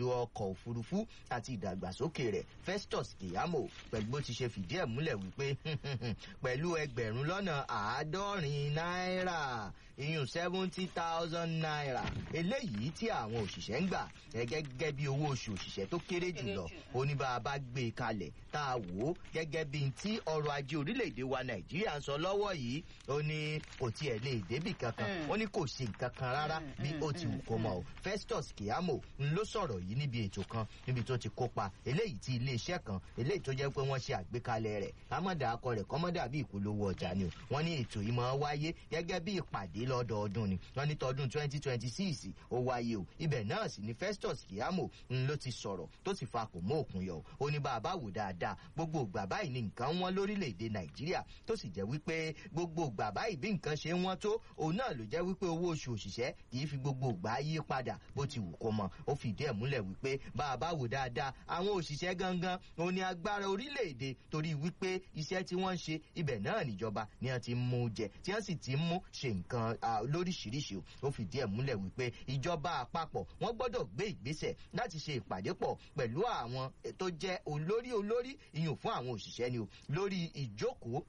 ètò ọkọ̀ òfurufú àti ìdàgbàsókè rẹ̀ festus keyamo pẹ̀lú bó ti ṣe fìdí ẹ̀ múlẹ̀ wípé pẹ̀lú ẹgbẹ̀rún lọ́nà àádọ́rin náírà iyùn seventy thousand naira eléyìí tí àwọn òṣìṣẹ́ ń gbà gẹ́gẹ́ bí owó oṣù òṣìṣẹ́ tó kéré jùlọ oníbàbá gbé kalẹ̀ tá a wò ó gẹ́gẹ́ bí ti ọrọ̀ ajé orílẹ̀-èdè wa nàìjíríà ń sọ lọ́wọ́ yìí ó ní kò tiẹ̀ lè débì kankan ó ní kò ṣe nǹkan kan rárá bí ó ti wù kó mọ̀ o festus kiyamo ń ló sọ̀rọ̀ yìí níbi ètò kan níbi tó ti kópa eléyìí tí iléeṣẹ́ kan eléyìí tó jẹ́ pé wọ́n ṣe àgbékalẹ̀ rẹ̀ kámọ́dà akọ rẹ̀ kọ́mọ́dà bí ìpolówó ọjà ni o wọ́n ní ètò yìí máa wáyé gẹ́gẹ́ bí ìpàdé lọ́dọọdún ni wọ́n ní tọdún twenty twenty six ó wáyé o ibẹ̀ náà sì ni festus kiyamo ń ló ti sọ̀rọ̀ tó sì fa kò mọ́ òkun yọ ó ní bá a bá wò dáadáa gbogbo ìgbà báyìí ni nǹkan wọn lórílẹ̀‐èdè nàìjíríà tó sì jẹ́ wípé gbogbo ìgbà báyìí bí nǹkan ṣe wọ́n tó òun náà ló jẹ́ wípé owó oṣù òṣìṣẹ́ kì í fi gbogbo ìgbà yí padà bó ti wù kó mọ ó fìdí ẹ̀ múlẹ̀ wípé bá a bá wò dáadáa àwọn òṣìṣẹ́ gangan òun ni agbára orílẹ̀‐èdè torí wípé iṣẹ́ tí wọ́n ń ṣe ibẹ̀ náà níjọba ni wọ́n ti mú jẹ tí wọ́n sì ti mú ṣe nǹkan lóríṣiríṣi ó fìdí ẹ̀ múlẹ̀ wípé ìjọba àpapọ̀ wọ́n gbọ́dọ̀ gbé ìgbésẹ̀ láti ṣe ìpàdé pọ̀ pẹ̀lú àwọn tó jẹ́ olórí olórí ìyún fún àwọn òṣìṣẹ́ ni o lórí ìjókòó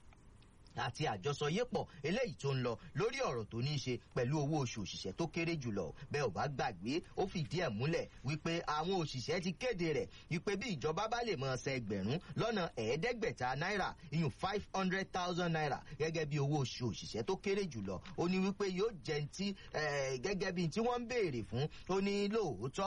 àti àjọsọyépọ̀ eléyìí tó ń lọ lórí ọ̀rọ̀ tó ní í ṣe pẹ̀lú owó oṣù òṣìṣẹ́ tó kéré jùlọ bẹ́ẹ̀ ò bá gbàgbé ó fìdí ẹ̀ múlẹ̀ wípé àwọn òṣìṣẹ́ ti kéde rẹ̀ wípé bí ìjọba bá lè máa san ẹgbẹ̀rún lọ́nà ẹ̀ẹ́dẹ́gbẹ̀ta náírà iyùn five hundred thousand naira gẹ́gẹ́ bí owó oṣù òṣìṣẹ́ tó kéré jùlọ ó ní wípé yóò jẹ́ ti gẹ́gẹ́ bí tí wọ́n ń béèrè fún ó ní lóòótọ́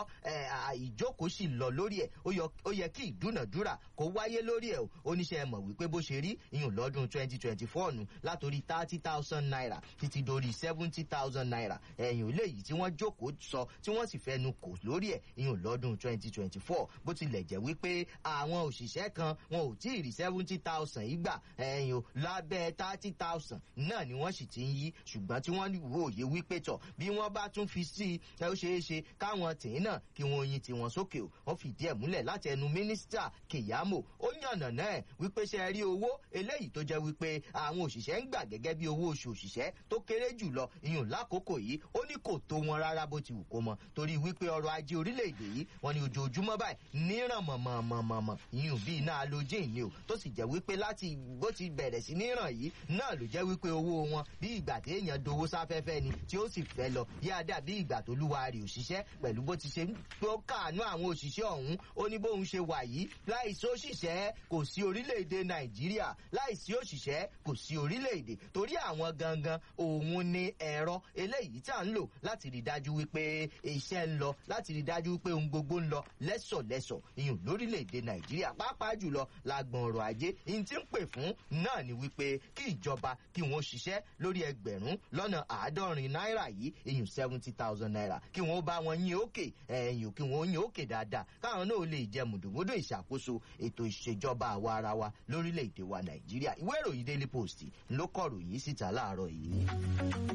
ìjókòó sì lọ lórí ẹ̀ ó yẹ kí ìdúnàdúrà kó wáyé lórí ẹ̀ oníṣẹ́ mọ̀ wípé bó ṣe rí iyùn lọ́dún twenty twenty four fọ́ọ̀nù látòrí thirty thousand naira títí dórí seventy thousand naira ẹ̀yìn léyìí tí wọ́n jókòó sọ tí wọ́n sì fẹnu kò lórí ẹ̀ ìyún lọ́dún twenty twenty four bó tilẹ̀ jẹ́ wípé àwọn òṣìṣẹ́ kan wọn ò tí ì rí seventy thousand yìí gbà ẹ̀yìn o lábẹ́ thirty thousand náà ni wọ́n sì ti ń yí ṣùgbọ́n tí wọ́n wò yé wípé tọ̀ bí wọ́n bá tún fi sí i ó ṣeé ṣe káwọn tìǹ náà kí wọ́n yin tiwọn sókè o wọ́n fìdí ẹ̀ múlẹ̀ láti ẹnu mínísítà kìyàmó ó yànnà náà wípé ṣe rí owó eléyìí tó jẹ́ wípé àwọn òṣìṣẹ́ ń gbà gẹ́gẹ́ bí owó oṣù òṣìṣẹ́ tó kéré jùlọ ìyún lákòókò yìí ó ní kò tó wọn rárá bó ti wù kó mọ torí wípé ọrọ̀ ajé orílẹ̀-èdè yìí wọn ni ojoojúmọ́ báyìí níran mọ̀mọ̀mọ̀mọ̀ ìyún bíi iná halogene ni o tó sì jẹ́ wípé láti bó ti bẹ̀rẹ̀ sí níran yìí náà ló jẹ́ wípé owó wọn bí ìgbà tí èèyàn dowó sáfẹ́fẹ́ ni tí ó sì fẹ́ lọ yáadáa bí ìgbà tó lúwa rè òṣìṣẹ́ pẹ̀lú bó ti ṣe tó káàánú àwọn òṣìṣẹ́ ọ̀hún ó ní bóun ṣe wà yìí láìsí òṣìṣẹ́ kò sí orílẹ̀-èdè nàìjíríà láìsí òṣìṣẹ́ kò sí orílẹ̀-èdè torí àwọn gangan òun ni ẹ̀rọ eléyìí tí à ń lò láti rí dájú wípé iṣẹ́ ń lọ láti rí dájú wípé ohun gbogbo ń lọ lẹ́sọ̀lẹ́sọ̀ ìyún lórílẹ̀-èdè nàìjíríà pàápàá jùlọ lágbọ̀n ọ̀rọ̀ ajé ìyìn tí ń pè fún náà ni wípé kí ìjọba kí wọ́n ṣiṣẹ́ lórí ẹgbẹ̀rún lọ́nà àádọ́rin náírà yìí ìyún seventy thousand naira kí wọ́n bá wọn yín òkè ẹ̀yìn kí wọ́n yín òkè dáadáa káwọn náà lè jẹ mùdùmùdù ìṣàkóso ètò ìṣèjọba àwa ara wa lórílẹ̀-èdè wa nàìjíríà ìwé ìròyìn daily post ló kọ̀ròyìn síta láàárọ̀ yìí.